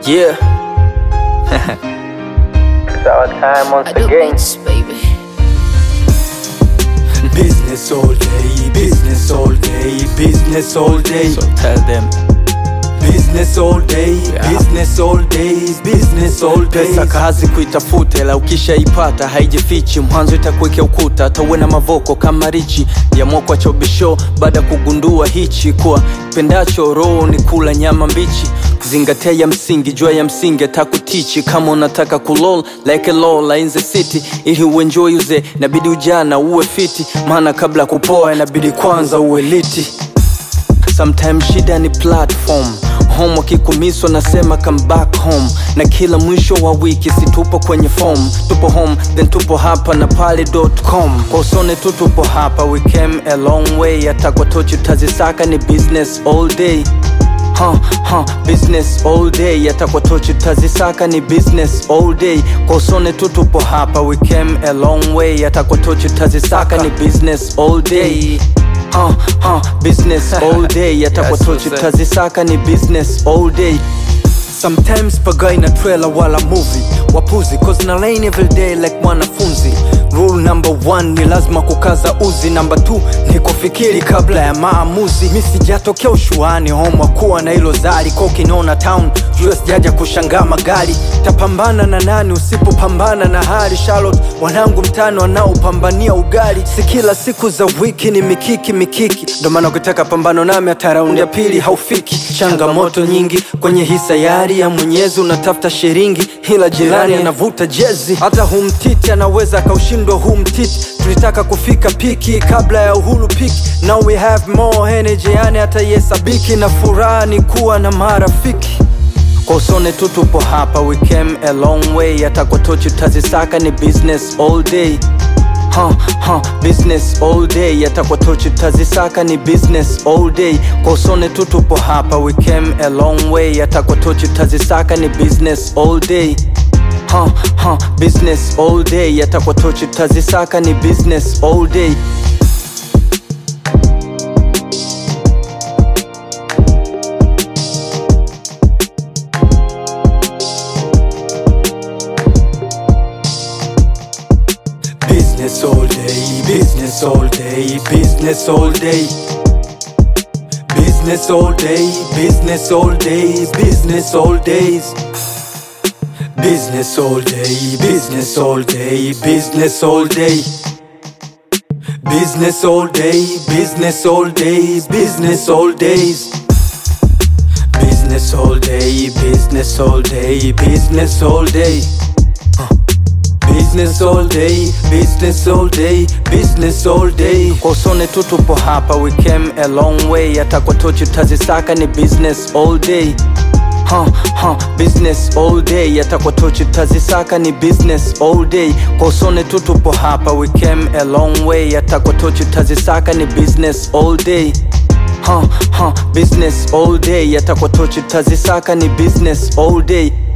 Yeah. It's our time once I do again. beats, baby. Business all day, business all day, business all day, So tell them. business all day, business all day, business all day. Pesa kazi kuitafuta, ila ukishaipata haijifichi. Mwanzo itakuwekea ukuta, hata uwe na mavoko kama richi ya mokwa chobisho. Baada ya kugundua hichi kuwa pendacho roho ni kula nyama mbichi. Zingatia ya msingi, jua ya msingi atakutichi. Kama unataka kulol like a lola in the city, ili uenjoy uze, inabidi ujana uwe fiti, maana kabla kupoa inabidi kwanza uwe liti. Sometimes shida ni platform home wakikumiswa nasema come back home na kila mwisho wa wiki si tupo kwenye form tupo home then tupo hapa na pale.com kwa usone tu tupo hapa we came a long way hata kwa tochi tazisaka ni business all day Huh, huh, business all day hata kwa tochi tazisaka ni business all day kwa usone tu tupo hapa we came a long way hata kwa tochi tazisaka ni business all day huh, huh, business all day hata kwa Yes, tochi what's up? tazisaka ni business all day sometimes pagai na trailer wala movie wapuzi cause na lane every day like mwanafunzi rule number one ni lazima kukaza uzi number two ni kufikiri kabla ya maamuzi mi sijatokea ushuani home kuwa na hilo zari kokinona town jua sijaja kushangaa magari tapambana na nani usipopambana na hali charlotte wanangu mtano wanaopambania ugali si kila siku za wiki ni mikiki mikiki ndo maana ukitaka pambano nami hata raundi ya pili haufiki changamoto nyingi kwenye hii sayari ya mwenyezi unatafuta shiringi ila jirani anavuta jezi hata humtiti anaweza akaushindwa huu mtiti tulitaka kufika piki kabla ya uhuru piki now we have more energy yani hata yesabiki na furaha ni kuwa na marafiki kwa usone tu tupo hapa we came a long way hata kwa tochi tazisaka ni business all day Huh, huh, business all day hata kwa tochi tazisaka ni business all day kwa usone tu tupo hapa we came a long way hata kwa tochi tazisaka ni business all day huh, huh, business all day hata kwa tochi tazisaka ni business all day Business all day, business all day, business all day. Business all day, business all day, business all days. Business all day, business all day, business all day. Business all day, business all day, business all days. Business all day, business all day, business all day. Business all day, business all day, business all day. kwa usone tu tupo hapa we came a long way hata kwa tochi tazisaka ni business all day Huh, huh, business all day hata kwa tochi tazisaka ni business all day kwa usone tu tupo hapa we came a long way hata kwa tochi tazisaka ni business all day Huh, huh, business all day hata kwa tochi tazisaka ni business all day